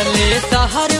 सटले शहर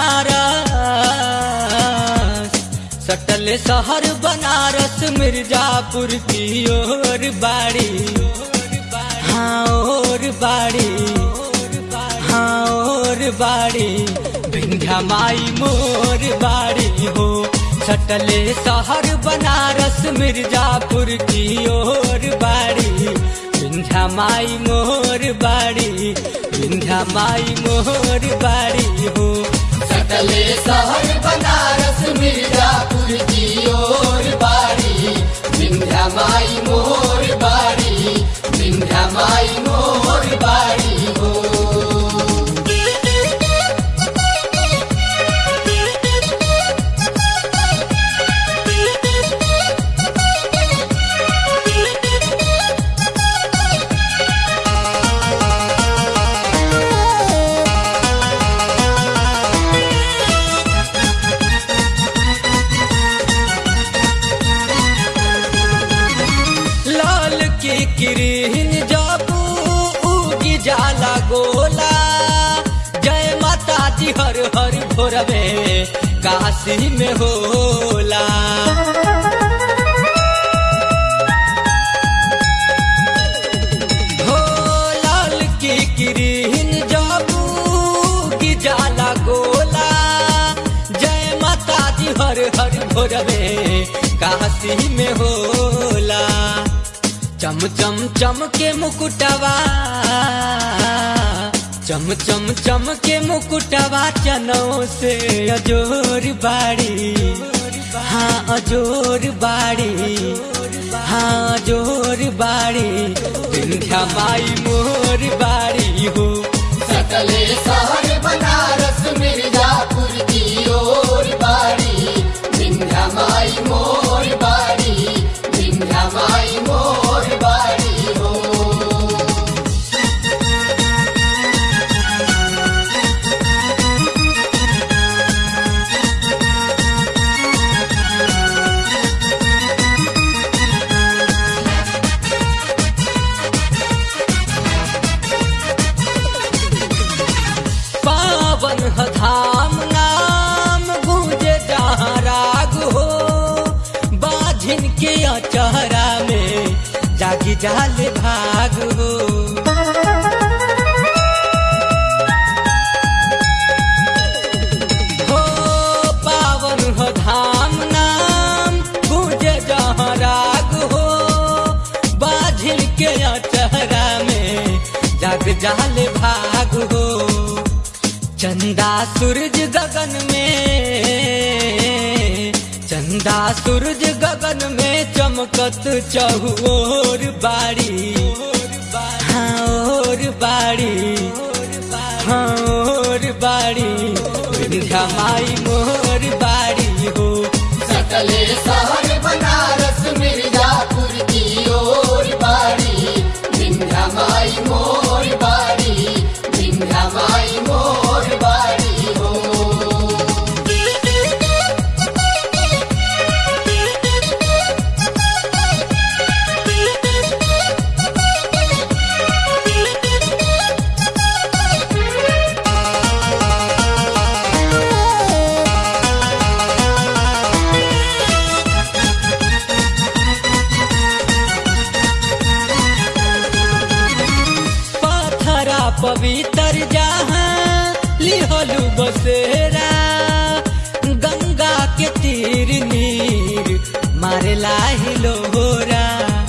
बनारस सटले शहर बनारस मिर्जापुर की ओर बाड़ी हाँ और बाड़ी हाँ और बाड़ी विंध्या माई मोर बाड़ी हो सटले शहर बनारस मिर्जापुर की ओर बाड़ी विंध्या माई मोर बाड़ी विंध्या माई मोर बाड़ी हो सटले शहर बनारस मिर्जापुर की ओर बाड़ी विंध्या माई मोर बाड़ी विंध्या माई मोर बाड़ी हो लाल की किरीन जाबू उगी जाला गोला जय माता जी हर हर भोरवे काशी में होला हो लाल की किरीन जाबू की जाला गोला जय माता जी हर हर भोरवे काशी में होला चम चम चम के मुकुटवा चम चम चम के मुकुटवा चनों से अजोर बाड़ी हाँ अजोर बाड़ी हाँ अजोर बाड़ी विंध्या माई मोर बाड़ी हो सटले शहर बनारस मिर्जापुर की ओर बाड़ी विंध्या माई मोर बाड़ी विंध्या माई मोर बाड़ी हो पावन ह धाम नाम गूंजे जहाँ राग हो बाझिन के अचहरा में जागी जाल भाग हो हो पावन ह धाम नाम गूंजे जहाँ राग हो बाझिन के अचहरा में जाग जाल भाग हो चंदा सूरज गगन में चंदा सूरज गगन में चमकत चहुओर बाड़ी हाँ और बाड़ी हाँ और बाड़ी विंध्या माई मोर बाड़ी हो सटले शहर बनारस मिर्जापुर की ओर बाड़ी विंध्या माई मोर बाड़ी विंध्या माई मोर बाड़ी हो पाथरा पवित्र जहाँ लिहलु बसेरा गंगा के तीर नीर मारे लाही लोरा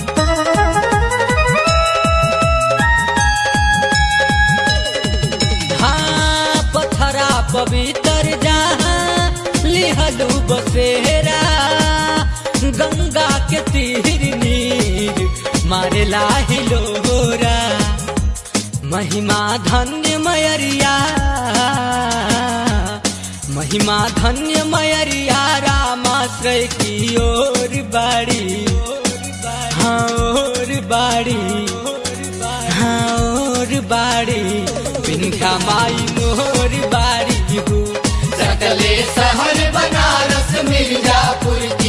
हाँ पथरा पवित्र जहाँ लिहलु बसेरा गंगा के तीर नीर मारे लाही लोरा महिमा धन्य मयरिया महिमा धन्य मयरिया रामाश्रय की ओर बाड़ी हाँ और बाड़ी हाँ और बाड़ी विंध्या माई मोर बाड़ी हो सटले शहर बनारस मिर्जापुर की